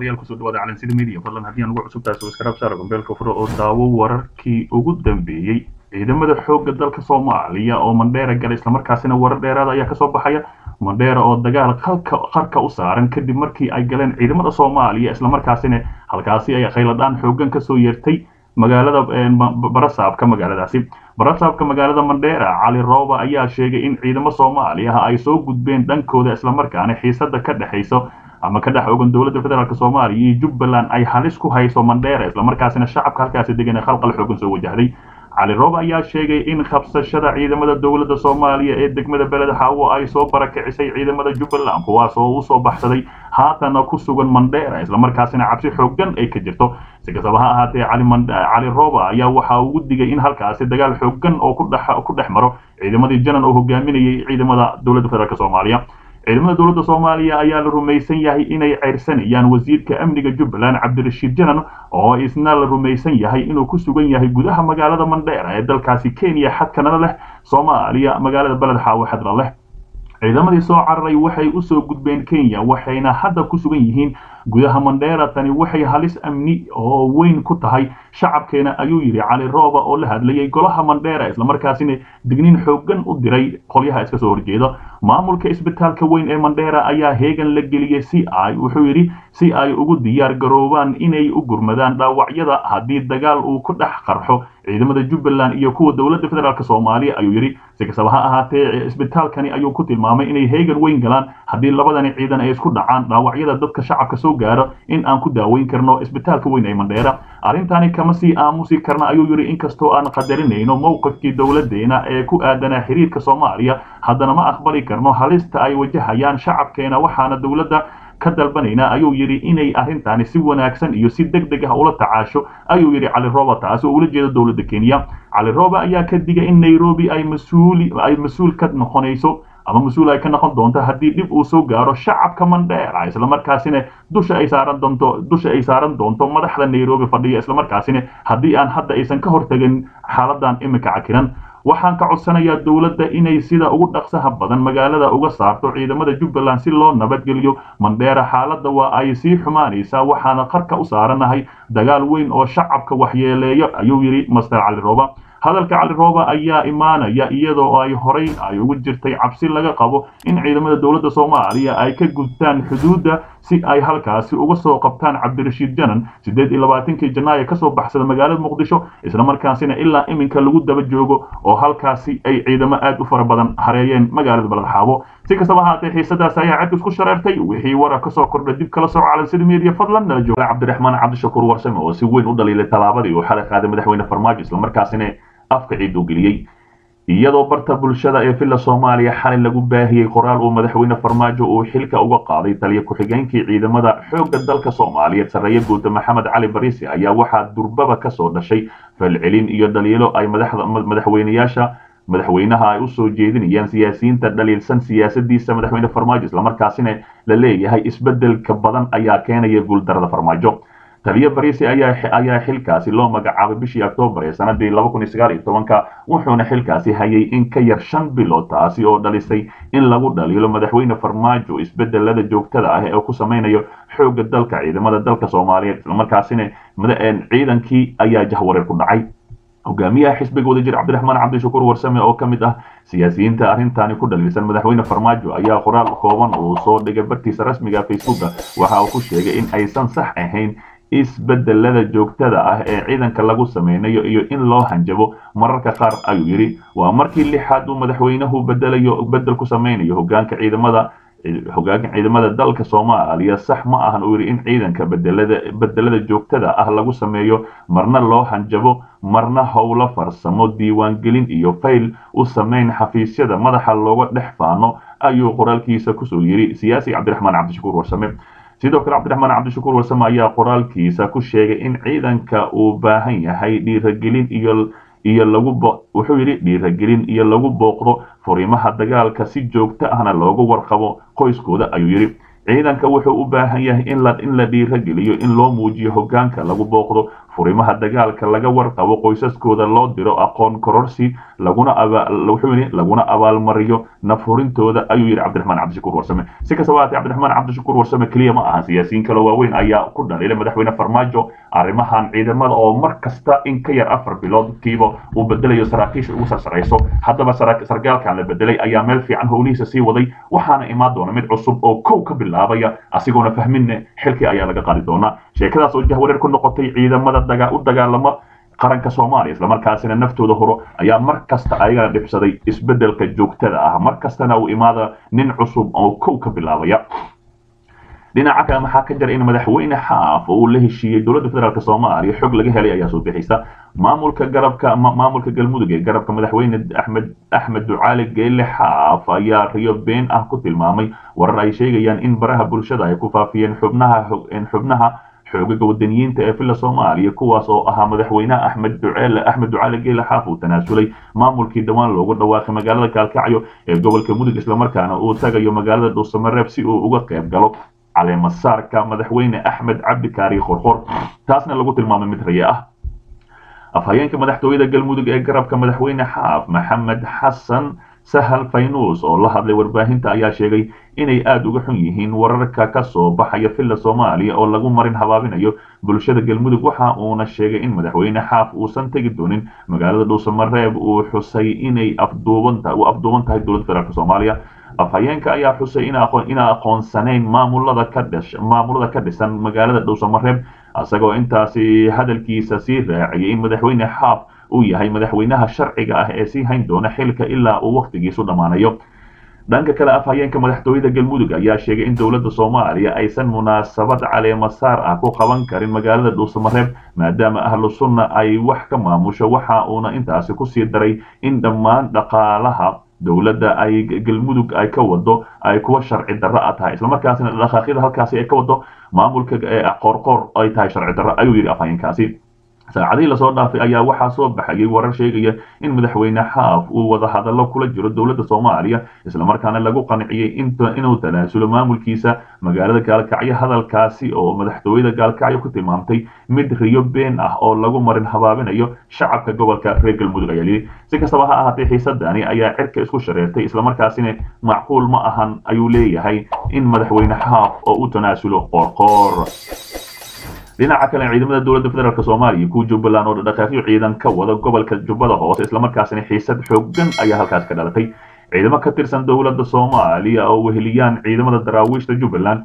daawadayaal kusoo dhawaada calansida media fadlan haddii aan ugu cusub tahay subscribe saara gombeelka furo oo daawo wararkii ugu dambeeyey ciidamada xoogga dalka soomaaliya oo mandheera gala islamarkaasina warar dheeraada ayaa kasoo baxaya mandheera oo dagaal qalka qarka u saaran kadib markii ay galeen ciidamada soomaaliya islamarkaasina halkaasi ay khayladaan xooggan kasoo yeertay magaalada barasaabka magaaladaasi barasaabka magaalada mandheera cali rooba ayaa sheegay in ciidamo soomaaliya ay soo gudbeen dhankooda islamarkaana xiisada ka dhexayso ama ka dhex ogan dowladda federaalk soomaaliya iyo jubbaland ay halis ku hayso mandheera islamarkaasina shacabka halkaasi degan ee khalqal xoogan soo wajahday cali roob ayaa sheegay in qabsashada ciidamada dowladda soomaaliya ee degmada beled xaawo ay soo barakicisay ciidamada jubbaland kuwaas oo usoo baxsaday haatana ku sugan mandheera islamarkaasina cabsi xoogan ay ka jirto si kastaba ha ahaatee cali rooba ayaa waxa ugu digay in halkaasi dagaal xoogan oo ku dhex maro ciidamadii janan oo hogaaminayay ciidamada dowladda federaalk soomaaliya ciidamada dowladda soomaaliya ayaa la rumaysan yahay inay ceyrsanayaan wasiirka amniga jubbaland cabdirashiid janan oo isna la rumaysan yahay inuu ku sugan yahay gudaha magaalada mandheera ee dalkaasi kenya xadkanana leh soomaaliya magaalada beled xaawo xadna leh ciidamadii soo cararay waxay usoo gudbeen kenya waxayna hadda ku sugan yihiin gudaha mandheera tani waxay halis amni oo weyn ku tahay shacabkeena ayuu yidhi cali rooba oo la hadlayay golaha mandheera islamarkaasina digniin xoogan u diray qolyaha iska soo horjeeda maamulka isbitaalka weyn ee mandheera ayaa heegan la geliyey si ay wuxuu yidhi si ay ugu diyaar garoobaan inay u gurmadaan dhaawacyada haddii dagaal uu ku dhex qarxo ciidamada jubbaland iyo kuwa dowladda federaalk soomaaliya ayuu yidhi si kastaba ha ahaatee isbitaalkani ayuu ku tilmaamay inay heegan weyn galaan haddii labadani ciidan ay isku dhacaan dhaawacyada dadka shacabka soo gaaro in aan ku daaweyn karno isbitaalka weyn ee mandheera arrintani kama sii aamusi karna ayuu yidhi inkastoo aan qadarinayno mowqifkii dowladeena ee ku aadanaa xiriirka soomaaliya haddana ma aqbali karno halista ay wajahayaan shacabkeena waxaana dowladda ka dalbanaynaa ayuu yidhi inay arrintaani si wanaagsan iyo si deg deg ah ula tacaasho ayuu yidhi cali rooba taasi oo ula jeeda dowladda kenya cali rooba ayaa ka digay in nairobi ay mas-uuli ay mas-uul ka noqonayso ama mas-uul ay ka noqon doonto haddii dhib uu soo gaaro shacabka mandheera islamarkaasina dusha ay saaran doonto dusha ay saaran doonto madaxda nairobi fadhiya islamarkaasina haddii aan hadda aysan ka hortagin xaaladan imika cakiran waxaan ka codsanayaa dowladda inay sida ugu dhaqsaha badan magaalada uga saarto ciidamada jubbaland si loo nabadgeliyo mandheera xaaladda waa ay sii xumaanaysaa waxaana qarka u saaranahay dagaal weyn oo shacabka waxyeeleeyo ayuu yidhi master cali rooba hadalka cali rooba ayaa imaanaya iyadoo ay horey ay ugu jirtay cabsi laga qabo in ciidamada dowladda soomaaliya ay ka gudtaan xuduudda si ay halkaasi uga soo qabtaan cabdirashiid janan siddeed iyo labaatankii janaayo kasoo baxsada magaalada muqdisho islamarkaasina ilaa iminka lagu daba joogo oo halkaasi ay ciidamo aad u fara badan hareeyeen magaalada baladxaabo si kastaba ahaatee xiisadaas ayaa cid isku shareertay wixii warar kasoo kordha dib kala soo calansida media fadlan nala jooga cabdiraxmaan cabdishakuur warsame oo si weyn u dhaliilay tallaabadii uu xalay qaaday madaxweyne farmaajo islamarkaasina afka ciid u geliyey iyadoo barta bulshada ee villa soomaaliya xalay lagu baahiyey qoraal uu madaxweyne farmaajo uu xilka uga qaaday taliya ku-xigeenkii ciidamada xoogga dalka soomaaliyeed sarreeye guuta maxamed cali bariisi ayaa waxaa durbaba kasoo dhashay falcelin iyo dhaliilo ay madaxweyneyaasha madaxweynaha ay usoo jeedinayaan siyaasiyiinta dhaliilsan siyaasadiisa madaxweyne farmaajo islamarkaasina la leeyahay isbedelka badan ayaa keenaya guuldarada farmaajo taliya bariisi ayaa xilkaasi loo magacaabay bishii oktoobar ee sanadii wuxuuna xilkaasi hayay in ka yar shan bilood taasi oo dhalisay in lagu dhaliilo madaxweyne farmaajo isbedelada joogtada ah ee ku samaynayo xoogga dalka ciidamada dalka soomaaliyeed islamarkaasina ciidankii ayaa jahwareer ku dhacay hogaamiyaha xisbiga wadajir cabdiraxmaan cabdishakuur warsame oo ka mid ah siyaasiyiinta arrintani ku dhaliilsan madaxweyne farmaajo ayaa qoraal kooban uu soo dhigay bartiisa rasmiga facebooka waxa uu ku sheegay in aysan sax ahayn isbedelada joogtada ah ee ciidanka lagu sameynayo iyo in loo hanjabo mararka qaar ayuu yidhi waa markii lixaad uu madaxweynuhu bedelayo bedel ku sameynayo hogaanka ciidamada hogaanka ciidamada dalka soomaaliya sax ma ahan uu yidhi in ciidanka bedelada bedelada joogtada ah lagu sameeyo marna loo hanjabo marna howlo farsamo diiwaangelin iyo fayl u sameyn xafiisyada madaxa looga dhex faano ayuu qoraalkiisa kusoo yidhi siyaasi cabdiraxmaan cabdishakuur warsame sidoo kale cabdiraxmaan cabdishakuur warsame ayaa qoraalkiisa ku sheegay in ciidanka uu baahan yahay dhiiragelin iyo iyo lagu wuxuu yidhi dhiiragelin iyo lagu booqdo furimaha dagaalka si joogto ahna loogu warqabo qoyskooda ayuu yidhi ciidanka wuxuu u baahan yahay in la in la dhiirageliyo in loo muujiyo hogaanka lagu booqdo furimaha dagaalka laga warqabo qoysaskooda loo diro aqoon kororsi laguna wuxuu yidhi laguna abaalmariyo nafhurintooda ayuu yidhi cabdiraxmaan cabdishakuur warsame si kastaba haatee cabdiraxmaan cabdishakuur warsame keliya ma aha siyaasiyiin kale waaweyn ayaa ku dhaliilay madaxweyne farmaajo arrimahan ciidamada oo mar kasta in ka yar afar biloodkiiba uu bedelayo saraakiisha ugu sarsarayso haddaba sargaalkan la bedelay ayaa meel fiican howlihiisa sii waday waxaana imaan doona mid cusub oo kow ka bilaabaya asigoona fahminne xilkii ayaa laga qaadi doonaa sheekadaas oo jahwareer ku noqotay ciidamada u dagaalama qaranka soomaaliya islamarkaasina naftooda horo ayaa mar kasta ayagana dhibsaday isbedelka joogtada ah mar kastana uu imaada nin cusub oo kow ka bilaabaya dhinaca kale maxaa ka jira in madaxweyne xaaf uu la heshiiyey dowladda federaalk soomaaliya xog laga helay ayaa soo bixisa maamulka garabka maamulka galmudug ee garabka madaxweyne axmed axmed ducaali geele xaaf ayaa riyo been ah ku tilmaamay warar ay sheegayaan in baraha bulshada ay ku faafiyeen xubnaha xubnaha xoogaga wadaniyiinta ee villa soomaaliya kuwaas oo ahaa madaxweynaha axmed duceele axmed ducaali geele xaaf uu tanaasulay maamulkii dhowaan loogu dhawaaqay magaalada kaalkacyo ee gobolka mudug islamarkaana uu tagayo magaalada dhuusamareeb si uu uga qayb galo caleemasaarka madaxweyne axmed cabdi kaari qorqor taasna lagu tilmaamay mid raye ah afhayeenka madaxtooyada galmudug ee garabka madaxweyne xaaf maxamed xasan sahal faynuus oo la hadlay warbaahinta ayaa sheegay inay aada uga xun yihiin wararka ka soo baxaya villa soomaaliya oo lagu marin habaabinayo bulshada galmudug waxa uuna sheegay in madaxweyne xaaf uusan tegi doonin magaalada dhuusamareeb uu xusay inay afduuban tahay dowladda federaalk soomaaliya afhayeenka ayaa xusay inaa aqoonsanayn maamulada ka maamulada ka dhisan magaalada dhuusamareeb isagoo intaasi hadalkiisa sii raaciyay in madaxweyne xaaf uu yahay madaxweynaha sharciga ah ee sii hayn doona xilka ilaa uu wakhtigiisu dhammaanayo dhanka kale afhayeenka madaxtooyada galmudug ayaa sheegay in dowladda soomaaliya aysan munaasabad caleemasaar ah ku qaban karin magaalada dhuusamareeb maadaama ahlu sunna ay wax ka maamusho waxa uuna intaasi kusii daray in dhammaan dhaqaalaha dowladda ay galmudug ay ka wado ay kuwa sharci darro a tahay islamarkaasina dhaqaaqyada halkaasi ay ka wado maamulka qoorqoor ay tahay sharci darro ayuu yidhi afhayeenkaasi saacadihii lasoo dhaafay ayaa waxaa soo baxayay warar sheegaya in madaxweyne xaaf uu wada hadallo kula jiro dowladda soomaaliya islamarkaana lagu qanciyey inuu tanaasulo maamulkiisa magaalada gaalkacyo hadalkaasi oo madaxtooyada gaalkacyo ku tilmaamtay mid riyo been ah oo lagu marin habaabinayo shacabka gobolka reer galmudug ayaa yidhi si kastaba ha ahaatee xiisadani ayaa cirka isku shareertay islamarkaasina macquul ma ahan ayuu leeyahay in madaxweyne xaaf oo u tanaasulo qoorqoor dhinaca kale ciidamada dowladda federaalk soomaaliya kuwa jubbaland oo dhaqaaqyo ciidan ka wada gobolka jubbada hoose islamarkaasina xiisad xoogan ayaa halkaas ka dhalatay ciidamo ka tirsan dowladda soomaaliya oo weheliyaan ciidamada daraawiishta jubbaland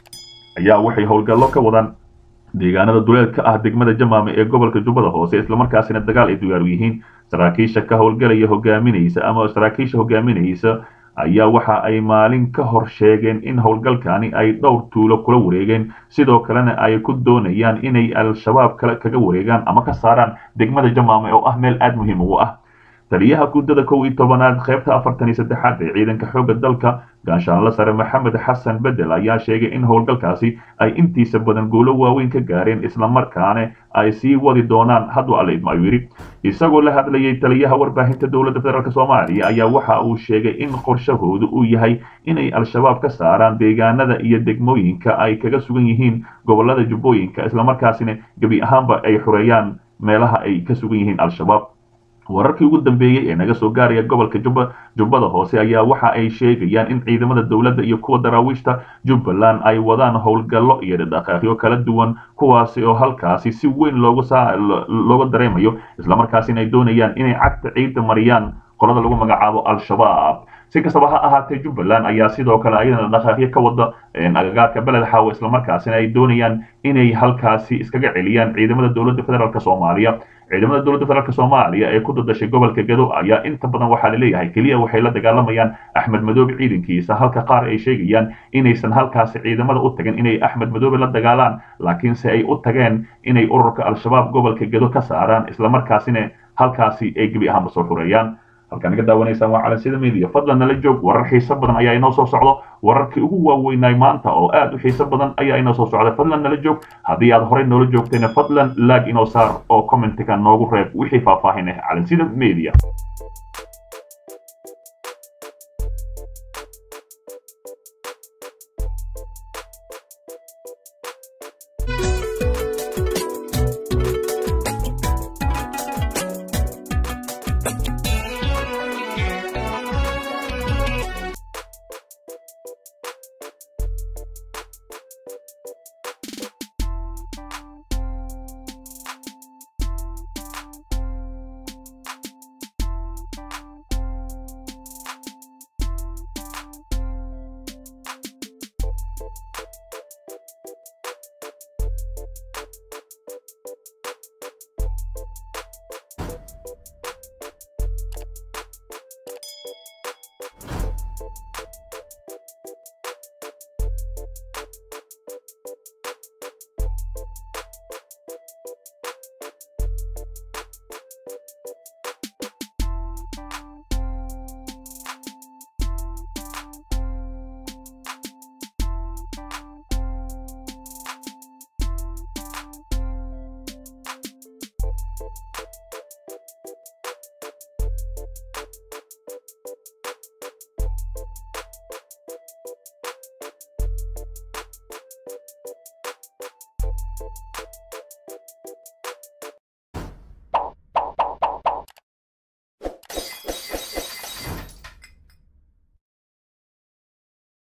ayaa waxay howlgallo ka wadaan deegaanada duleedka ah degmada jamaame ee gobolka jubbada hoose islamarkaasina dagaal ay diyaaru yihiin saraakiisha ka howlgalaya hogaaminaysa ama saraakiisha hogaaminaysa ayaa waxa ay maalin ka hor sheegeen in howlgalkani ay dhowr tuulo kula wareegeen sidoo kalena ay ku doonayaan inay al-shabaab kale kaga wareegaan ama ka saaraan degmada jamaame oo ah meel aada muhiim ugu ah taliyaha guddada kow iyo tobanaad qaybta afartan iyo saddexaad ee ciidanka xoogga dalka gaashaanla sare maxamed xasan bedel ayaa sheegay in howlgalkaasi ay intiisa badan guulo waaweyn ka gaareen islamarkaana ay sii wadi doonaan hadduu alla idmo ayuu yidhi isagoo la hadlayay taliyaha warbaahinta dowladda federaalk soomaaliya ayaa waxa uu sheegay in qorshahoodu uu yahay inay al-shabaab ka saaraan deegaanada iyo degmooyinka ay kaga sugan yihiin gobolada jubbooyinka islamarkaasina gebi ahaanba ay xureeyaan meelaha ay ka sugan yihiin al-shabaab wararkii ugu dambeeyey ee naga soo gaaraya gobolka jubba jubbada hoose ayaa waxa ay sheegayaan in ciidamada dowladda iyo kuwa daraawiishta jubbaland ay wadaan howlgallo iyo dhaqaaqyo kala duwan kuwaasi oo halkaasi si weyn loogu looga dareemayo islamarkaasina ay doonayaan inay cagta ciidda mariyaan qolada lagu magacaabo al-shabaab si kastaba ha ahaatee jubbaland ayaa sidoo kale ayadana dhaqaaqyo ka wada agagaarka beled xaawo islamarkaasina ay doonayaan inay halkaasi iskaga celiyaan ciidamada dowladda federaalk soomaaliya ciidamada dowladda federaalk soomaaliya ee ku dadashay gobolka gado ayaa inta badan waxaa laleeyahay keliya waxay la dagaalamayaan axmed madoobe ciidankiisa halka qaar ay sheegayaan inaysan halkaasi ciidamada u tagin inay axmed madoobe la dagaalaan laakiinse ay u tageen inay ururka al-shabaab gobolka gado ka saaraan islamarkaasina halkaasi ay gebi ahaanba soo xureeyaan halkaan naga daawanaysaan waa calansida media fadlan nala joog warar xiiso badan ayaa inoo soo socdo wararkii ugu waaweynaay maanta oo aad u xiiso badan ayaa inoo soo socda fadlan nala joog haddii aad horey noola joogtayna fadlan laag inoo saar oo commentiga noogu reeb wixii faahfaahin ah calansida media